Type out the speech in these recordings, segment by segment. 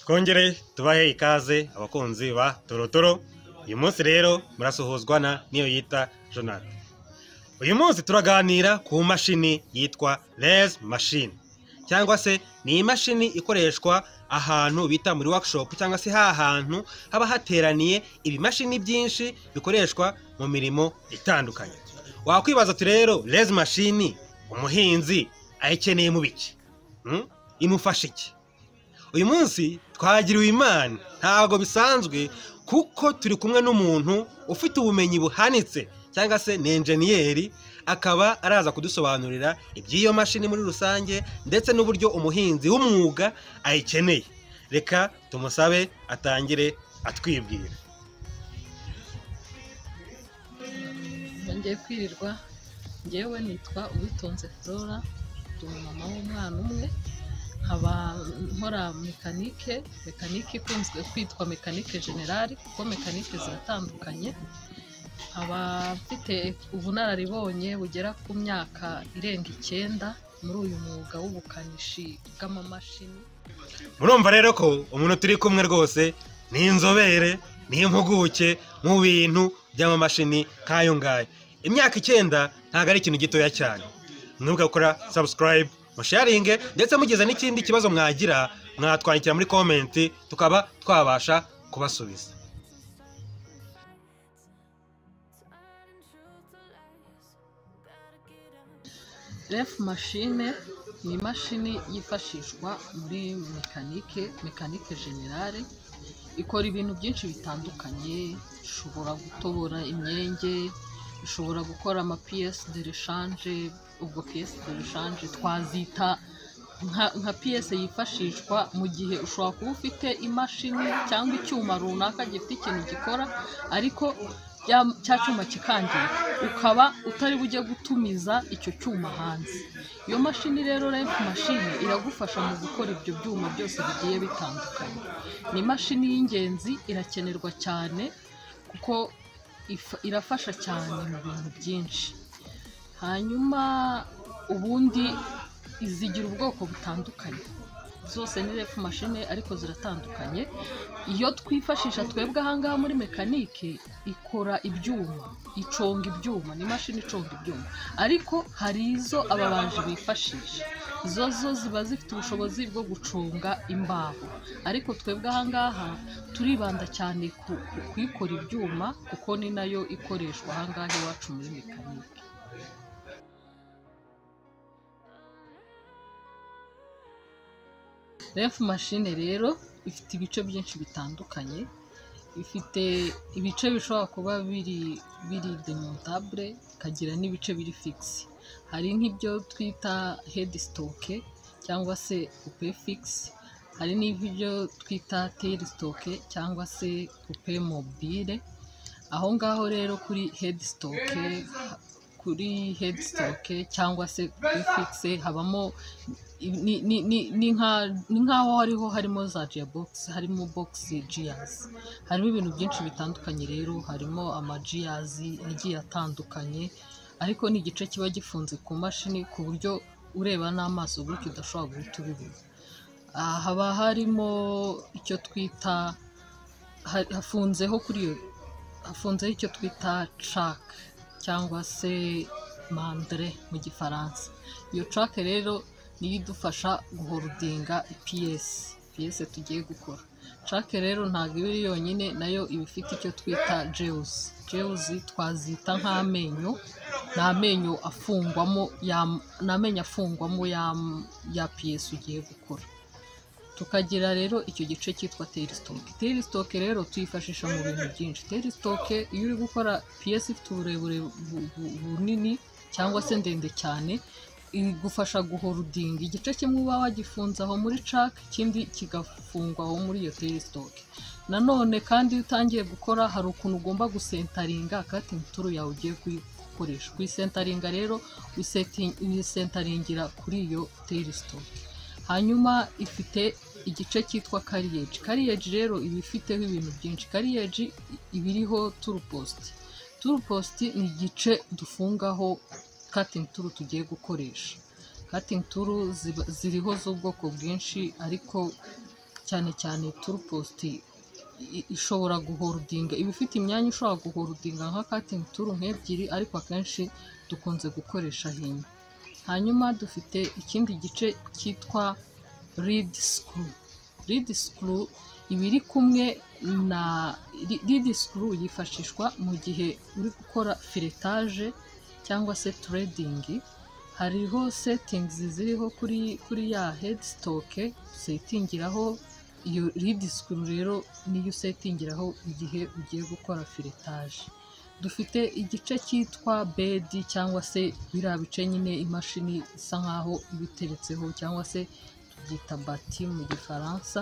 twongere tubahe ikaze abakunzi ba torotoro uyu munsi rero murasuhuzwa na niyo yita jonathan uyu munsi turaganira ku mashini yitwa rez machine cyangwa se ni imashini ikoreshwa ahantu bita muri workshop cyangwa se ha hantu haba hateraniye ibimashini byinshi bikoreshwa mu mirimo itandukanye wakwibaza uti rero rezi mashini umuhinzi ayikeneye mu biki Hmm? imufasha iki uyu munsi twagiriwe imana ntabwo bisanzwe kuko turi kumwe n'umuntu ufite ubumenyi buhanitse cyangwa se ni enjeniyeri akaba araza kudusobanurira iby'iyo mashini muri rusange ndetse n'uburyo umuhinzi w'umwuga ayikeneye reka tumusabe atangire atwibwira ngiye kwirirwa ngewe nitwa uwitonze flora ndi umumama w'umwana umwe nkaba nkora mekanike mekanike ikunzwe kwitwa mekanike generali kuko mekanike ziratandukanye nkaba mfite ubunararibonye bugera ku myaka irenga icyenda muri uyu mwuga w'ubukanishi bw'amamashini murumva rero ko umuntu turi kumwe rwose ni inzobere ni impuguke mu bintu by'amamashini nk'ayo ngayo imyaka icyenda ntabwo ari ikintu gitoya cyane mwibuke gukora subscribe musharinge ndetse mugize n'ikindi kibazo mwagira mwatwandikira muri komenti tukaba twabasha kubasubiza refu mashine ni imashini yifashishwa muri mekanike mekanike generale ikora ibintu byinshi bitandukanye ishobora gutobora imyenge ishobora gukora ama piyesi de reshanje ubwo piyesi de reshanje twazita nka- nka piyese yifashishwa mu gihe ushobora kuba ufite imashini cyangwa icyuma runaka gifite ikintu gikora ariko ya- cya cyuma kikangirika ukaba utari bujye gutumiza icyo cyuma hanze iyo mashini rero remp mashini iragufasha mu gukora ibyo byuma byose bigiye bitandukanye ni imashini y'ingenzi irakenerwa cyane kuko if- irafasha cyane mu bintu byinshi hanyuma ubundi zigira ubwoko butandukanye zose ni refu mashine ariko ziratandukanye iyo twifashisha twebwe ahangaha muri mekanike ikora ibyuma iconga ibyuma ni imashini iconga ibyuma ariko hari izo ababaji bifashisha izo zo ziba zifite ubushobozi bwo guconga imbaho ariko twebwe ahangaha turibanda cyane ku ku- ku ikora ibyuma kuko ni nayo ikoreshwa ahangaha iwacu muri mekanike refu mashine rero ifite ibice byinshi bitandukanye ifite ibice bishobora kuba biri biri demontabule ikagira n'ibice biri figisi hari nk'ibyo twita hedisitoke cyangwa se pupe figisi hari n'ibyo twita terisitoke cyangwa se pupe mobile aho ngaho rero kuri hedisitoke kuri hedisitoke cyangwa se pupe figisi habamo ni- ni- ni- ni nka- ni nk'aho hariho harimo za jiyabogisi harimo bogisi jiyazi harimo ibintu byinshi bitandukanye rero harimo amajiyazi agiye atandukanye ariko ni igice kiba gifunze ku mashini ku buryo ureba n'amaso gutyo udashobora guhita ubibona Ah, haba harimo icyo twita ha- hafunzeho kuri iyo hafunzeho icyo twita cake cyangwa se mandre mu gifaransa iyo cake rero niyo idufasha guhorodinga ipiyesi ipiyesi tugiye gukora cake rero ntabwo iba iri yonyine nayo iba ifite icyo twita jewuzi jewuzi twazita nk'amenyo ni amenyo afungwamo ya- ni amenyo afungwamo ya, ya piyesi ugiye gukora tukagira rero icyo gice cyitwa terisitoke terisitoke rero tuyifashisha mu bintu byinshi terisitoke iyo uri gukora piyesi ifite uburebure bu- bu- bunini cyangwa se ndende cyane igufasha guhorodinga igice kimwe uba wagifunze aho muri cake ikindi kigafungwa aho muri iyo terisitoke nanone kandi iyo utangiye gukora hari ukuntu ugomba gusentaringa akatingi turu yawe ugiye kuyikoresha kuyisentaringa rero uyiseti- uyisentaringira kuri iyo terisitoke hanyuma ifite igice cyitwa kariyeji kariyeji rero iba ifiteho ibintu byinshi kariyeji iba iriho turupositi turupositi ni igice dufungaho katingi turu tugiye gukoresha katingi turu ziba- ziriho z'ubwoko bwinshi ariko cyane cyane turupositi i- ishobora guholdinga iba ifite imyanya ishobora guholdinga nka katingi turu nk'ebyiri ariko akenshi dukunze gukoresha hino hanyuma dufite ikindi gice cyitwa ridi sikuru ridi sikuru iba iri kumwe na ridi sikuru yifashishwa mu gihe uri gukora filetaje cyangwa se turedingi hariho setingizi ziriho kuri kuri ya hedisitoke usetingiraho iyo ridi sikuru rero niyo usetingiraho igihe ugiye gukora filetaje dufite igice cyitwa bedi cyangwa se biriya bice nyine imashini isa nkaho iba iteretseho cyangwa se tubyita bati mu gifaransa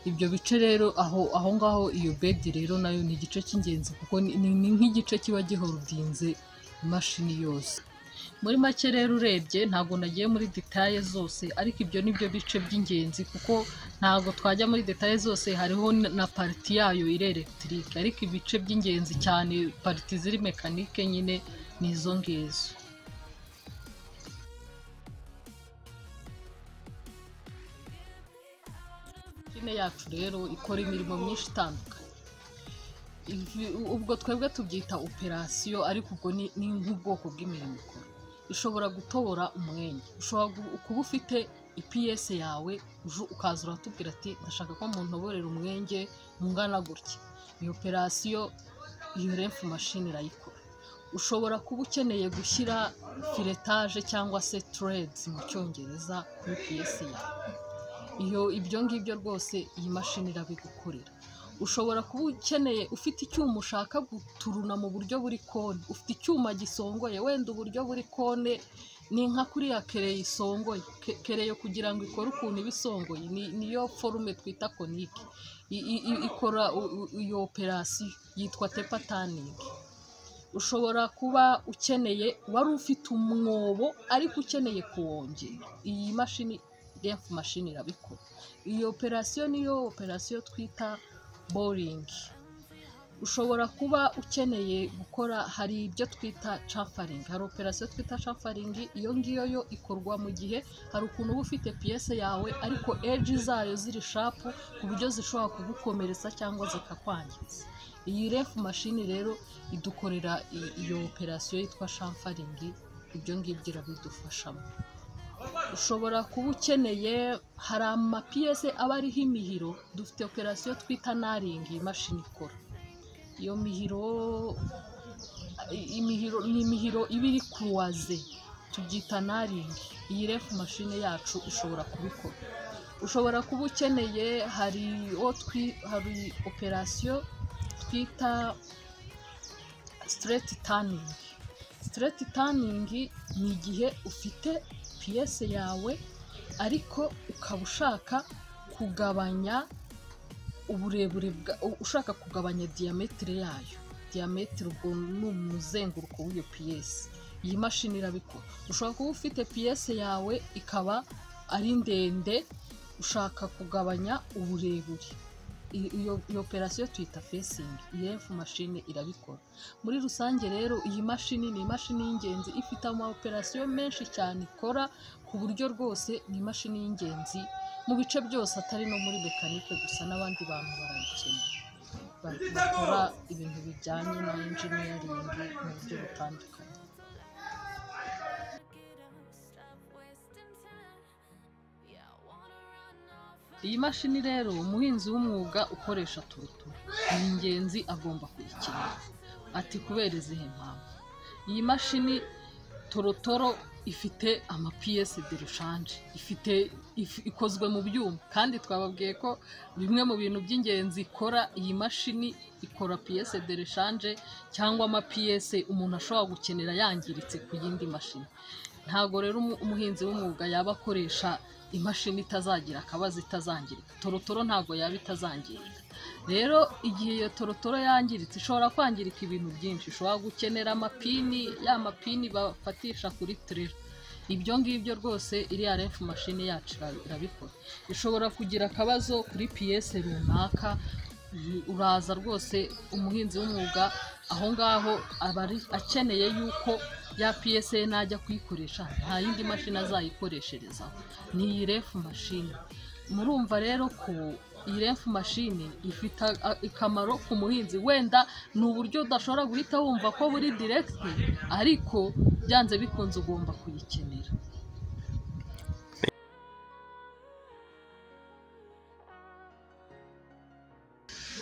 ibyo bice rero aho aho ngaho iyo bedi rero nayo ni igice cy'ingenzi kuko ni ni- ni nk'igice kiba gihorodinze imashini yose muri make rero urebye ntabwo nagiye muri detaye zose ariko ibyo ni byo bice by'ingenzi kuko ntabwo twajya muri detaye zose hariho n- na pariti yayo iri elegitike ariko ibice by'ingenzi cyane pariti ziri mekanike nyine ni izo ngizo mashine yacu rero ikora imirimo myinshi itandukanye Ivi- ubwo twebwe tubyita operasiyo ariko ubwo ni ni nk'ubwoko bw'imirimo ikora ishobora gutobora umwenge ushobora gu- kuba ufite ipiyese yawe uju- ukaza uratubwira ati ndashaka ko muntoborera umwenge mungana gutya iyo operasiyo iyo refu mashini irayikora ushobora kuba ukeneye gushyira filetaje cyangwa se turedizi mu cyongereza kuri piyese yawe iyo ibyo ngibyo rwose iyi mashini irabigukorera ushobora kuba ukeneye ufite icyuma ushaka guturuna mu buryo buri kone ufite icyuma gisongoye wenda uburyo buri kone ni nka kuriya kereyo isongoye Ke- kereyo kugira ngo ikore ukuntu iba isongoye ni- niyo forume twita konike I- i- i- ikora u- u- iyo operasiyo yitwa tepataningi ushobora kuba ukeneye wari ufite umwobo ariko ukeneye kuwongera iyi mashini refu mashini irabikora iyi operasiyo niyo operasiyo twita boringi ushobora kuba ukeneye gukora hari ibyo twita cafaringi hari operasiyo twita cafaringi iyo ngiyo yo ikorwa mu gihe hari ukuntu uba ufite piyese yawe ariko eji zayo ziri shapu ku buryo zishobora kugukomeretsa cyangwa zikakwangiza iyi refu mashini rero idukorera i- iyo operasiyo yitwa shamfaringi ibyo ngibyo irabidufashamo ushobora kuba ukeneye hari amapiyese aba ariho imihiro dufite operasiyo twita naringi iyi mashini ikora iyo mihiro imihiro ni imihiro iba iri kuruwaze tubyita naringi iyi refu mashini yacu ushobora kubikora ushobora kuba ukeneye hari uwo twi hari operasiyo twita straight turning straight turning ni igihe ufite piyese yawe ariko ukaba ushaka kugabanya uburebure bwa u- ushaka kugabanya diyametire yayo diyametire ubwo ni umuzenguruko w'iyo piyese iyi mashini irabikora ushobora kuba ufite piyese yawe ikaba ari ndende ushaka kugabanya uburebure I- iyo iyo operasiyo tuyita fesingi iyi refu mashini irabikora muri rusange rero iyi mashini ni imashini y'ingenzi ifite ama operasiyo menshi cyane ikora ku buryo rwose ni imashini y'ingenzi mu bice byose atari no muri mekanike gusa n'abandi bantu barayikenera Ba- bakora ibintu bijyanye na injiniyaringi mu buryo butandukanye iyi mashini rero umuhinzi w'umwuga ukoresha turuturu ni ingenzi agomba kuyikenera ati kubera izihe mpamvu iyi mashini torotoro ifite amapiyesi de rushanje ifite if- ikozwe mu byuma kandi twababwiye ko bimwe mu bintu by'ingenzi ikora iyi mashini ikora piyese de rushanje cyangwa amapiyese umuntu ashobora gukenera yangiritse ku yindi mashini ntabwo rero umu- umuhinzi w'umwuga yaba akoresha imashini itazagira akabazo itazangirika torotoro ntabwo yaba itazangirika rero igihe iyo torotoro yangiritse ishobora kwangirika ibintu byinshi ishobora gukenera amapini ya mapini bafatisha kuri tirera ibyo ngibyo rwose iriya refu mashini yacu ira- irabikora ishobora kugira akabazo kuri piyese runaka uri- uraza rwose umuhinzi w'umwuga aho ngaho aba ari- akeneye yuko ya piyese ye najya kuyikoresha nta yindi mashini azayikoresherezaho ni iyi refu mashini murumva rero ko iyi refu mashini ifite a- akamaro ku muhinzi wenda ni uburyo udashobora guhita wumva ko buri diregiti ariko byanze bikunze ugomba kuyikenera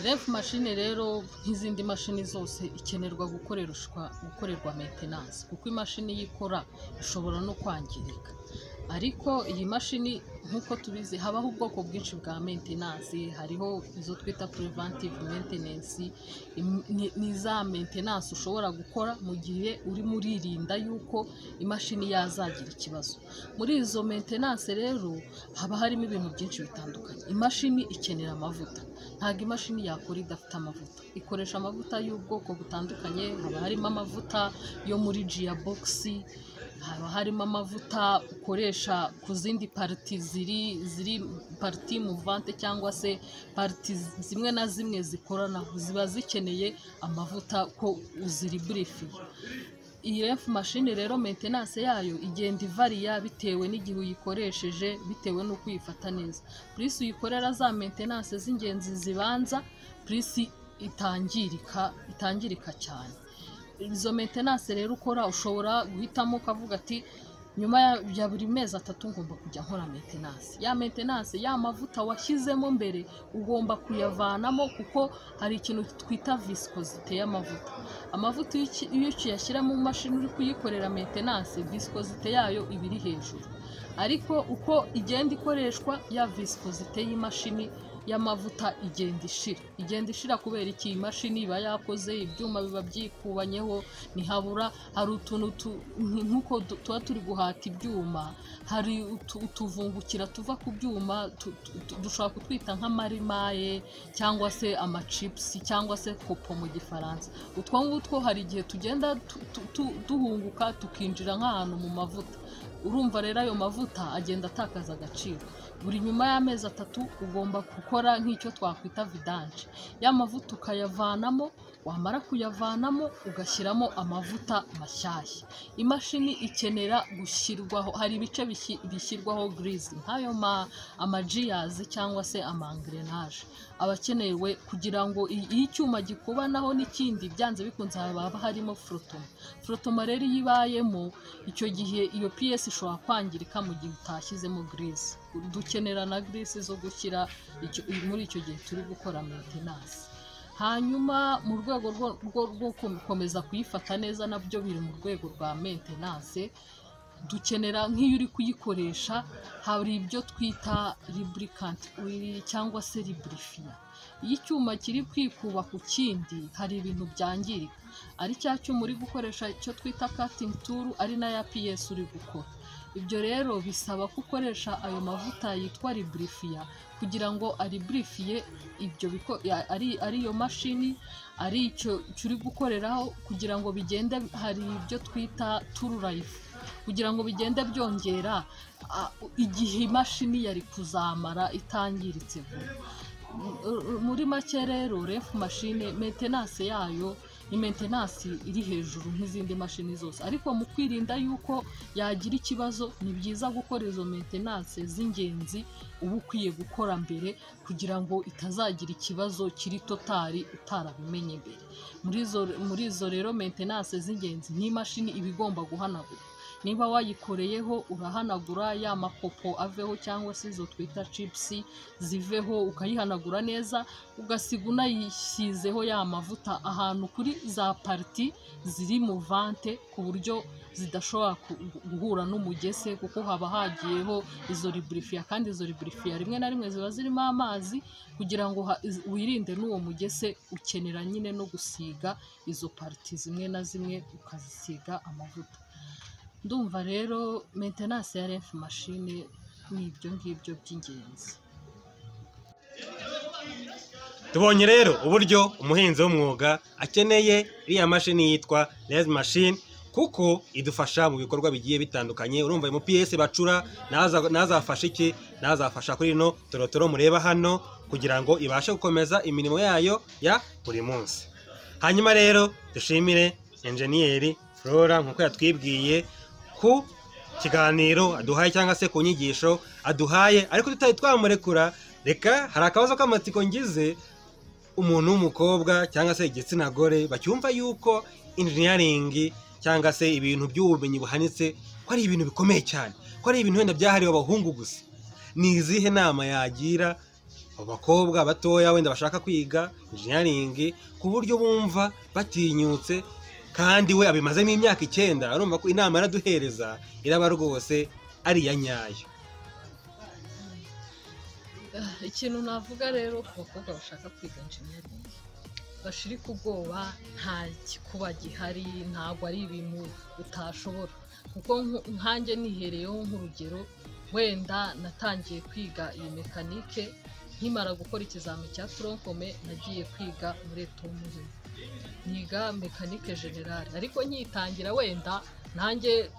refu mashini rero nk'izindi mashini zose ikenerwa gukoreshwa gukorerwa metenanse kuko imashini yikora ishobora no kwangirika ariko iyi mashini nk'uko tubizi habaho ubwoko bwinshi bwa maintenance hariho izo twita preventive maintenance im- ni- ni za maintenance ushobora gukora mu gihe urimo uririnda yuko imashini yazagira ikibazo muri izo maintenance rero haba harimo ibintu byinshi bitandukanye imashini ikenera amavuta ntabwo imashini yakora idafite amavuta ikoresha amavuta y'ubwoko butandukanye haba harimo amavuta yo muri jiya bogisi haba harimo amavuta ukoresha ku zindi pariti ziri ziri pariti muvante cyangwa se pariti zimwe na zimwe zikoranaho ziba zikeneye amavuta ko uziriburifinga iyi ref mashini rero maintenance yayo igenda ivariya bitewe n'igihe uyikoresheje bitewe n'uko uyifata neza purisi uyikorera za maintenance z'ingenzi zibanza purisi itangirika itangirika cyane izo maintenance rero ukora ushobora guhitamo ukavuga ati nyuma ya- ya buri mezi atatu ngomba kujya nkora maintenance ya maintenance ya mavuta washyizemo mbere ugomba kuyavanamo kuko hari ikintu twita viscosite y'amavuta amavuta iyo uki- iyo ukiyashyira mu mashini uri kuyikorera maintenance viscosite yayo iba iri hejuru ariko uko igenda ikoreshwa ya viscosite y'imashini y'amavuta igenda ishira igenda ishira kubera iki imashini iba yakoze ibyuma biba byikubanyeho ntihabura hari utuntu tu- nk- nk'uko du- tuba turi guhata ibyuma hari utu- utuvungukira tuva ku byuma tu- tu- tu- dushobora kutwita nk'amarimaye cyangwa se amacipusi cyangwa se kopo mu gifaransa utwo ngutwo hari igihe tugenda tu- tu- tu- duhunguka tukinjira nk'ahantu mu mavuta urumva rero ayo mavuta agenda atakaza agaciro buri nyuma y'amezi atatu ugomba gukora nk'icyo twakwita vidanje ya mavuta ukayavanamo wamara kuyavanamo ugashyiramo amavuta mashyashya imashini ikenera gushyirwaho hari ibice bishyi- bishyirwaho girizi nk'ayo ma- amajiyazi cyangwa se amangrenaje aba akenewe kugira ngo i- iyo icyuma gikubanaho n'ikindi byanze bikunze haba harimo forotoma forotoma rero iyo ibayemo icyo gihe iyo piyesi ishobora kwangirika mu gihe utashyizemo girizi dukenera na girizi zo gushyira icyo- muri icyo gihe turi gukora metenanse hanyuma mu rwego rwo- rwo- rwo gukomeza kuyifata neza nabyo biri mu rwego rwa maintenance dukenera nk'iyo uri kuyikoresha hari ibyo twita lubricant oil cyangwa se lubrifier iyo icyuma kiri kwikuba ku kindi hari ibintu byangirika ari cya cyuma uri gukoresha icyo twita cutting tool ari nayo PS uri gukora ibyo rero bisaba ko ukoresha ayo mavuta yitwa lubrifier kugira ngo ariburifiye ibyo biko- ya- ari ariyo mashini ari icyo icyo uri gukoreraho kugira ngo bigende hari ibyo twita tururayifu kugira ngo bigende byongera a- igihe imashini yari kuzamara itangiritse vuba muri make rero refu mashine metenanse yayo ni metenanse iri hejuru nk'izindi mashini zose ariko mu kwirinda yuko yagira ikibazo ni byiza gukora izo metenanse z'ingenzi uba ukwiye gukora mbere kugira ngo itazagira ikibazo kiri totari utarabimenye mbere muri izo muri izo rero metenanse z'ingenzi n'imashini iba igomba guhanagura niba wayikoreyeho urahanagura ya makopo aveho cyangwa se izo twita cipusi ziveho ukayihanagura neza ugasiga unayisizeho ya mavuta ahantu kuri za pariti ziri mu vante ku buryo zidashobora ku- guhura n'umugese kuko haba hagiyeho izo liburifiya kandi izo liburifiya rimwe na rimwe ziba zirimo amazi kugira ngo ha- iz- wirinde n'uwo mugese ukenera nyine no gusiga izo pariti zimwe na zimwe ukazisiga amavuta ndumva rero maintenance ya refu mashine ni ibyo ngibyo by'ingenzi tubonye rero uburyo umuhinzi w'umwuga akeneye iriya mashini yitwa les machine kuko idufasha mu bikorwa bigiye bitandukanye urumva ayo mupiyesi bacura naza- nazafasha iki nazafasha kuri ino torotoro mureba hano kugira ngo ibashe gukomeza imirimo yayo ya buri munsi hanyuma rero dushimire enjeniyeri flora nk'uko yatwibwiye ku kiganiro aduhaye cyangwa se ku nyigisho aduhaye ariko tutari twamurekura reka hari akabazo k'amatsiko ngize umuntu w'umukobwa cyangwa se igitsina gore bacyumva yuko injiniyaringi cyangwa se ibintu by'ubumenyi buhanitse ko ari ibintu bikomeye cyane ko ari ibintu wenda byahariwe abahungu gusa ni izihe nama yagira abo bakobwa batoya wenda bashaka kwiga injiniyaringi ku buryo bumva batinyutse kandi we abimazemo imyaka icyenda urumva ko inama araduhereza iraba rwose ari iya nyayo Ah, ikintu navuga rero ku bakobwa bashaka kwiga engineering bashirike ubwoba nta gikuba gihari ntabwo ari ibintu utashobora kuko nk- nkanjye nihereyeho nk'urugero wenda natangiye kwiga iyi mekanike nkimara gukora ikizami cya toronkome nagiye kwiga muri etomurimo niga mekanike generale ariko nyitangira wenda nanjye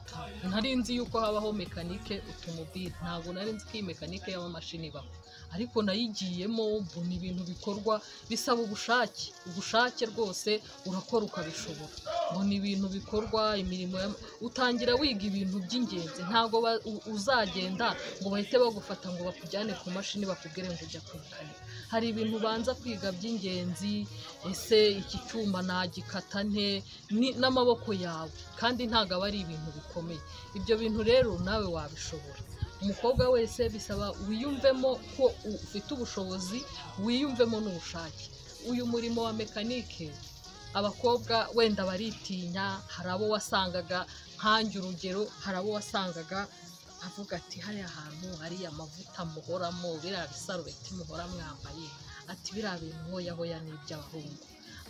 nari nzi yuko habaho mekanike utomobile ntabwo nari nzi ko iyi mekanike y'amamashini ibaho ariko nayigiyemo mbona ibintu bikorwa bisaba ubushake ubushake rwose urakora ukabishobora mbona ibintu bikorwa imirimo y'ama- utangira wiga ibintu by'ingenzi ntabwo ba- u- uzagenda ngo bahite bagufata ngo bakujyane ku mashini bakubwire ngo ujya kukanika hari ibintu ubanza kwiga by'ingenzi ese iki cyuma nagikata nte Ni- n'amaboko yawe kandi ntabwo aba ari ibintu bikomeye ibyo bintu rero nawe wabishobora umukobwa wese bisaba wiyumvemo ko u- ufite ubushobozi wiyumvemo n'ubushake uyu murimo wa mekanike abakobwa wenda baritinya hari abo wasangaga nkange urugero hari abo wasangaga avuga ati hariya hantu hariya amavuta muhoramo biriya bisarubeti muhora mwambaye ati biriya bintu hoya hoya ni iby'abahungu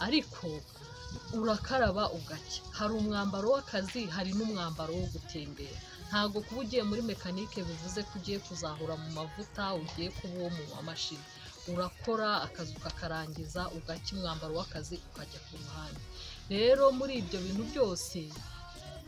ariko urakaraba ugacya hari umwambaro w'akazi hari n'umwambaro wo gutembera ntabwo kuba ugiye muri mekanike bivuze ko ugiye kuzahura mu mavuta ugiye kuba uwo mu mamashini urakora akazi ukakarangiza ugacya umwambaro w'akazi ukajya ku ruhande rero muri ibyo bintu byose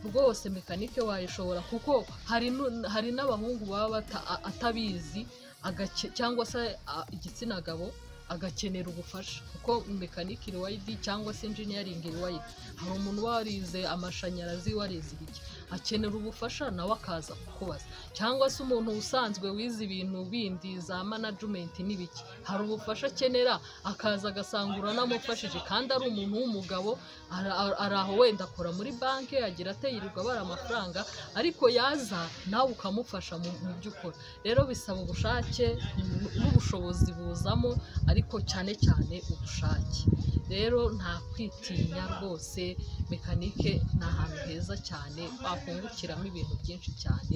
rwose mekanike wayishobora kuko hari nu- hari n'abahungu baba bata- a- atabizi agace- cyangwa se a- igitsina gabo agakenera ubufasha kuko mekanike iriwayidi cyangwa se engineering iriwayidi hari umuntu warize amashanyarazi warize iki akenera ubufasha nawe akaza kukubaza cyangwa se umuntu usanzwe wize ibintu bindi za management n'ibiki hari ubufasha akenera akaza agasanga uranamufashije kandi ari umuntu w'umugabo ara- ara- ari aho wenda akora muri banki agira ateyirirwa abara amafaranga ariko yaza nawe ukamufasha mu mu byo ukora rero bisaba ubushake n- n'ubushobozi buzamo ariko cyane cyane ubushake rero nta kwitinya rwose mekanike ni ahantu heza cyane wakungukiramo ibintu byinshi cyane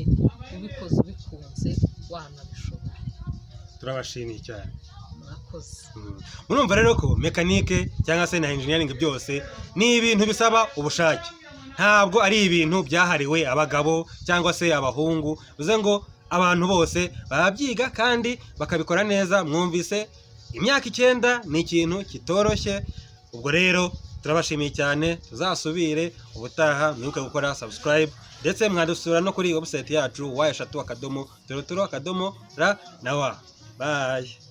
ubikoze ubikunze wanabishobora turabashimiye cyane mwakoze Mm. murumva rero ko mekanike cyangwa se na engineering byose ni ibintu bisaba ubushake ntabwo ari ibintu byahariwe abagabo cyangwa se abahungu bivuze ngo abantu bose barabyiga kandi bakabikora neza mwumvise imyaka icyenda ni ikintu kitoroshye ubwo rero turabashimiye cyane tuzasubire ubutaha mwibuke gukora subscribe ndetse mwadusura no kuri website yacu wa eshatu akadomo torotoro akadomo ra na wa bayi